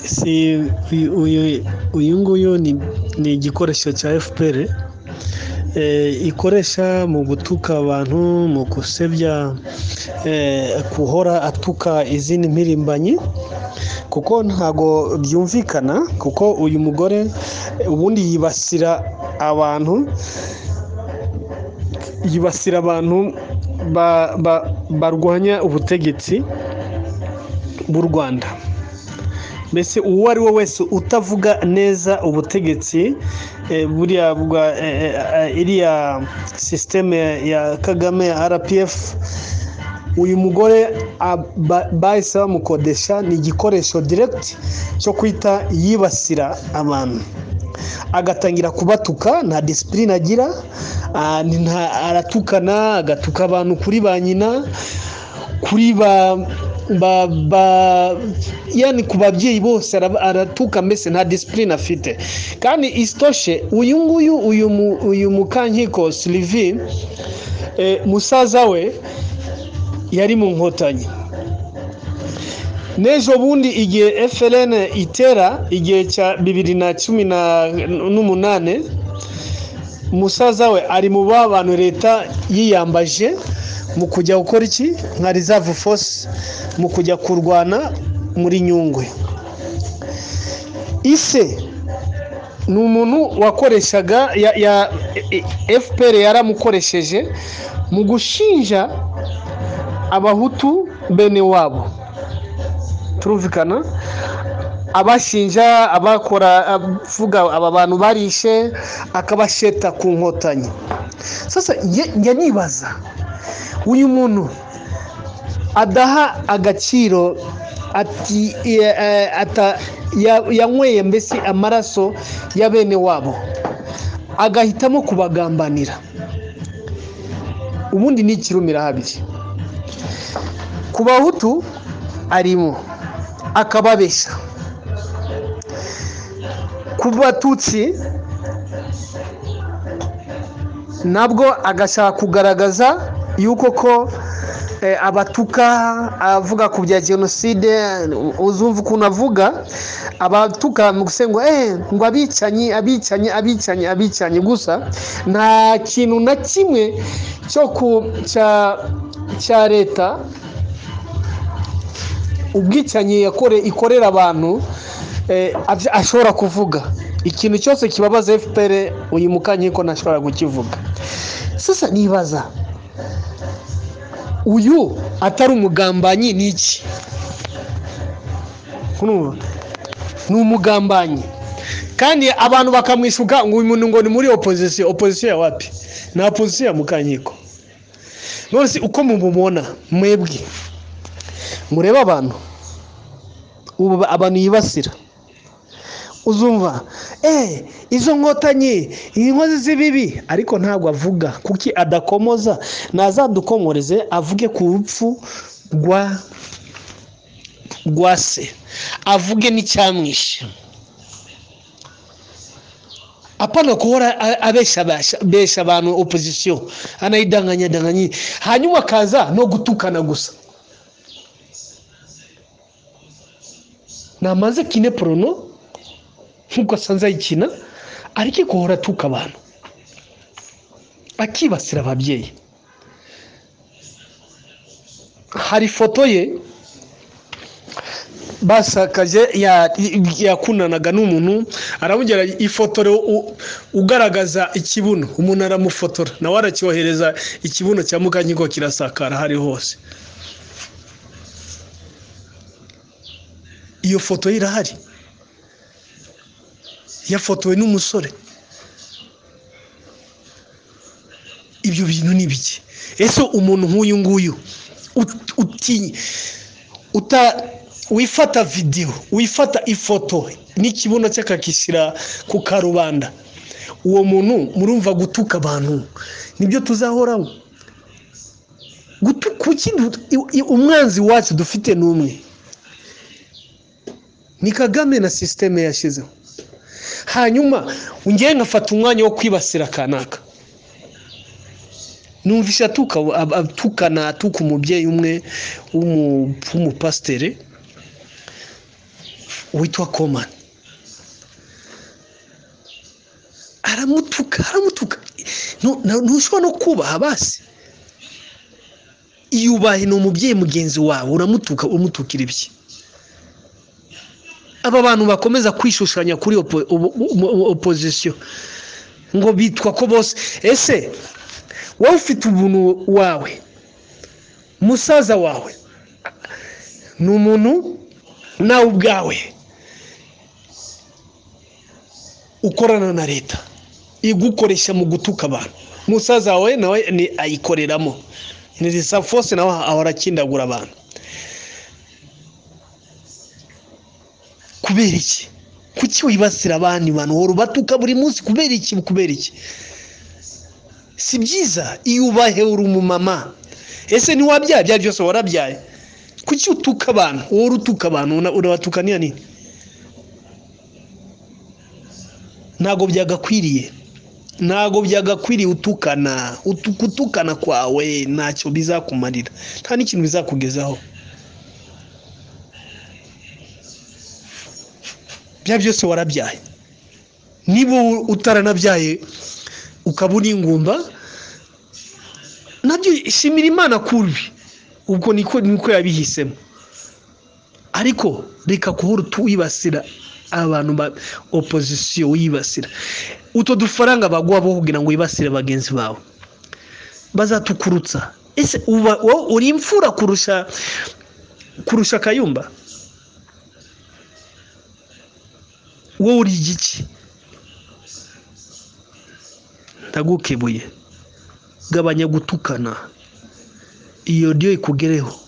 ese uyu uyu nguyu ni ni igikoresho cya fpr ikoresha mu gutuka abantu mu gusebya guhora atuka izindi mpirimbanyi kuko ntago byumvikana kuko uyu mugore ubundi yibasira abantu yibasira abantu barwanya ubutegetsi bw'u rwanda mbese uwo ari we wese utavuga neza ubutegetsi buriya bwa iriya sisiteme ya kagame ya rpf uyu mugore bahise bamukodesha ni igikoresho diregiti cyo kwita yibasira abantu agatangira kubatuka nta disipurine agira aratukana agatuka abantu kuri ba nyina kuri ba yani ku babyeyi bose aratuka mbese nta disipurine afite kandi isitoshe uyu nguyu uyu mukankiko sirivi musaza we yari mu nkotanyi n'ejo bundi igihe FLN itera igihe cya bibiri na cumi n'umunani musaza we ari mu bantu leta yiyambaje mu kujya gukora iki nka reserve force mu kujya kurwana muri nyungwe ise ni umuntu wakoreshaga ya fpr yaramukoresheje mu gushinja abahutu bene wabo turumvikana abashinja abakora avuga aba bantu barishe akabasheta ku nkotanyi sasa njya nibaza uyu muntu adaha agaciro ati yanyweye mbese amaraso ya bene wabo agahitamo kubagambanira ubundi ni ikirumira habiri ku bahutu arimo akababeshya ku batutsi nabwo agashaka kugaragaza yuko ko abatuka avuga ku bya jenoside uzumva ukuntu avuga abatuka mu gusenga ngo abicanyi abicanyi abicanyi abicanyi gusa nta kintu na kimwe cyo ku cya leta ubwicanyi ikorera abantu ashobora kuvuga ikintu cyose kibabaza fpr uyu mukankiko ntashobora kukivuga sasa nibaza uyu atari umugambanyi ni iki ni umugambanyi kandi abantu bakamwishuka ngo uyu muntu ngo ni muri opozisiyo opozisiyo ya wapi ni opozisiyo ya mukankiko none uko mubumubona mwebwe murebe abantu ubu abantu yibasira uzumva eee izo nkotanyi inkozi z'ibibi ariko ntabwo avuga kuki adakomoza ntazadukomoreze avuge ku rupfu rwa rwa se avuge n'icyamwishe apana kuhora abesha abantu opozisiyo anayidanganyadanganye hanyuma akaza no gutukana gusa namaze kine porono nk'uko asanze ayikina ariko ikohora atuka abantu akibasira ababyeyi hari ifoto ye basakaje yakunanaga n'umuntu aramubwira ifotora ugaragaza ikibuno umuntu aramufotora nawe aracyohereza ikibuno cya mukankiko kirasakara hari hose iyo foto ye irahari yafotowe n'umusore ibyo bintu ni bike ese umuntu nk'uyu nguyu wifata videwo wifata ifoto n'ikibuno cye akagishyira ku karubanda uwo muntu murumva gutuka abantu nibyo tuzahoraho umwanzi wacu dufite ni umwe ni kagame na sisiteme yashyizeho hanyuma ngewe ngafata umwanya wo kwibasira kanaka numvise atukana atuka umubyeyi umwe w'umupasiteri witwa komani aramutuka aramutuka ntushobora no kubaha basi iyo ubaye ni umubyeyi mugenzi wawe uramutuka umutukira ibye aba bantu bakomeza kwishushanya kuri opozisiyo ngo bitwa ko bose ese wowe ufite ubuntu wawe musaza wawe ni umuntu nawe ubwawe ukorana na leta igukoresha mu gutuka abantu musaza wawe nawe ni ayikoreramo ni risa fose nawe ahora akindagura abantu kubera iki kuki wibasira abandi bantu uhora ubatuka buri munsi kubera iki kubera iki si byiza iyo ubahe uri umumama ese ntiwabyaye ibyo ari byose warabyaye kuki utuka abantu uhora utuka abantu urabatuka niya nini ntabwo byagakwiriye ntabwo byagakwiriye utukana utukana kwawe ntacyo bizakumarira nta n'ikintu bizakugezaho bya byose warabyaye niba utaranabyaye ukaba uri ingumba nabyo shimira imana kubi ubwo niko niko yabihisemo ariko reka guhora wibasira abantu ba opozisiyo wibasira uto dufaranga baguha bo kugira ngo wibasire bagenzi bawe bazatukurutsa ese wowe uri imfura kurusha kurusha akayumba wowe uri igiki ndagukebuye gabanya gutukana iyo ryo ikugereho